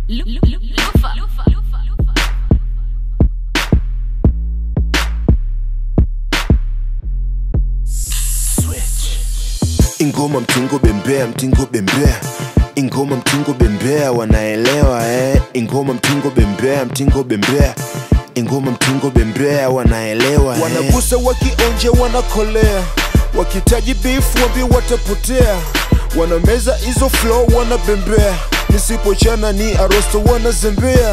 ingoma mtingo bembea mtingo bembea ingoma mtingo bembea wanaelewa eh. ingoma mtingo bembea mtingo bembea ingoma mtingo bembea wanaelewa eh. wanagusa wakionje wanakolea wakitaji beef wambi watapotea wanameza hizo flow wanabembea nisipochana ni arosto wanazembea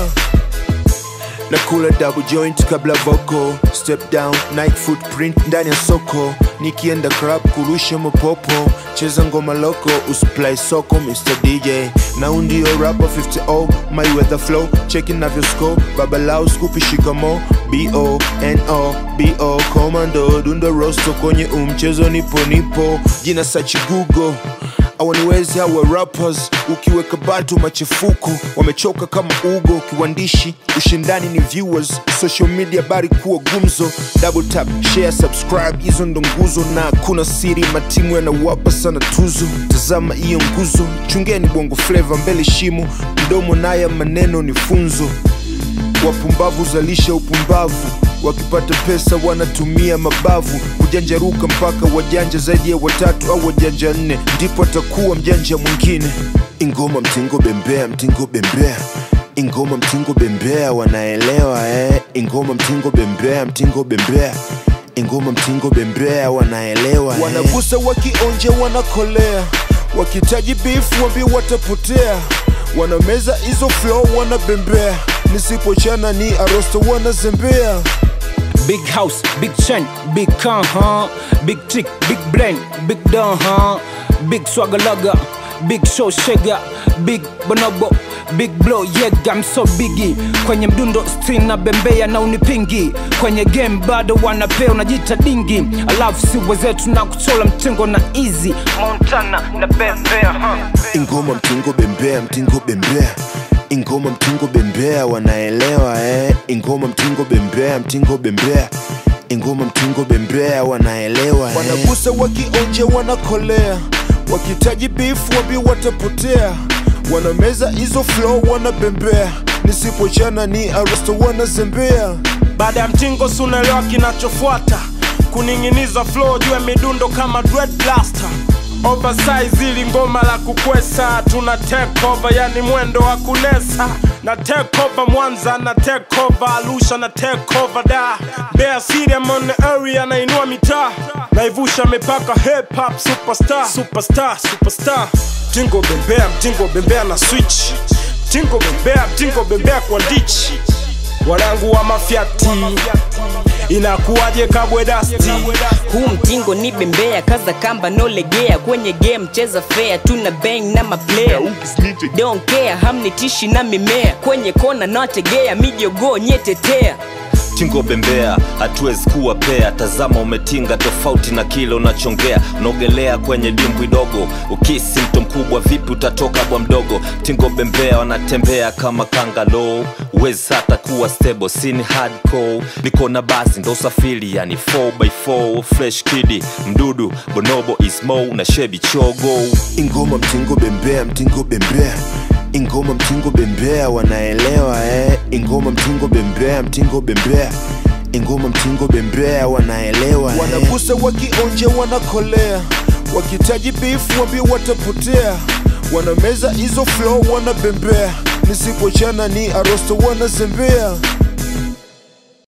na kula double joint kabla vocal step down night footprint ndani ya soko nikienda club kurusha mapopo cheza ngoma loko usiplay soko mr dj na undio rapper 50 my weather flow cheki navyo score babalao skupi shikamo bo no bo commando dundo rosto kwenye umchezo nipo nipo jina sachi google awaniwezi hawa rappers ukiweka batu machefuko wamechoka kama ugo kiwandishi ushindani ni viewers social media bari kuwa gumzo double tap share subscribe hizo ndo nguzo na kuna siri matimu yanawapa sana tuzo tazama hiyo nguzo chungeni bongo fleva mbele shimo mdomo naya maneno ni funzo wapumbavu zalisha upumbavu wakipata pesa wanatumia mabavu kujanjaruka mpaka wajanja zaidi ya watatu au wajanja nne ndipo atakuwa mjanja mwingine ingoma mtingo bembea mtingo bembea ingoma mtingo bembea wanaelewa eh. ingoma mtingo bembea mtingo bembea ingoma mtingo bembea wanaelewa eh. wanagusa wakionje wanakolea wakitaji beef wambi watapotea wanameza hizo flow wanabembea nisipochana ni arosto wanazembea Big house, big chain, big car, huh? Big chick, big brain, big don, huh? Big swagger lugger, big show shaker, big bonobo, big blow, yeah, I'm so biggie. Kwenye mdundo string na bembea na unipingi. Kwenye game bado wanapea unajita dingi. Alafu si wezetu na kuchola mtengo na easy. Montana na bembea, huh? ingoma mtingo bembea mtingo bembea ingoma mtingo bembea wanaelewa eh. ingoma mtingo bembea mtingo bembea ingoma mtingo bembea wanaelewa eh. wanagusa wakionje wanakolea wakitaji beef wambi watapotea wanameza hizo flow wanabembea nisipochana ni arosto wanazembea ingoma mtingo bembea mtingo bembea ingoma mtingo bembea mtingo bembea ingoma mtingo bembea wananaelewa ingoma mtingo bembea mtingo bembea ingoma mtingo bembea wananaelewa baada ya mtingo sunaelewa kinachofuata kuning'iniza flow juu ya midundo kama dread blaster oversize ili ngoma la kukwesa tuna take over yani mwendo wa kunesa na take over mwanza na take over arusha na take over da Mbeya City I'm on the area nainua mitaa naivusha mipaka hip hop superstar superstar superstar mtingo bembea mtingo bembea na switch mtingo bembea mtingo bembea kwa ditch wanangu wa mafyati inakuwaje kabwe dasti huu mtingo ni bembea kaza kamba nolegea kwenye game cheza fair tuna bang na maplayer don't care hamnitishi na mimea kwenye kona nategea mijogo nyetetea tingo bembea hatuwezi kuwa pea tazama umetinga tofauti na kile unachongea unaogelea kwenye dimbwi dogo ukisi mto mkubwa vipi utatoka bwa mdogo tingo bembea wanatembea kama kangalo uwezi hata kuwa stable sini hardcore niko na basi ndo usafiri yani 4x4 fresh kidi mdudu bonobo ismo na shebi chogo ingoma mtingo bembea mtingo bembea ingoma mtingo bembea wanaelewa eh. ingoma mtingo bembea mtingo bembea ingoma mtingo bembea wanaelewa eh. wanagusa wakionje wanakolea wakitaji beef wambi watapotea wanameza hizo flow wanabembea nisipochana ni arosto wanazembea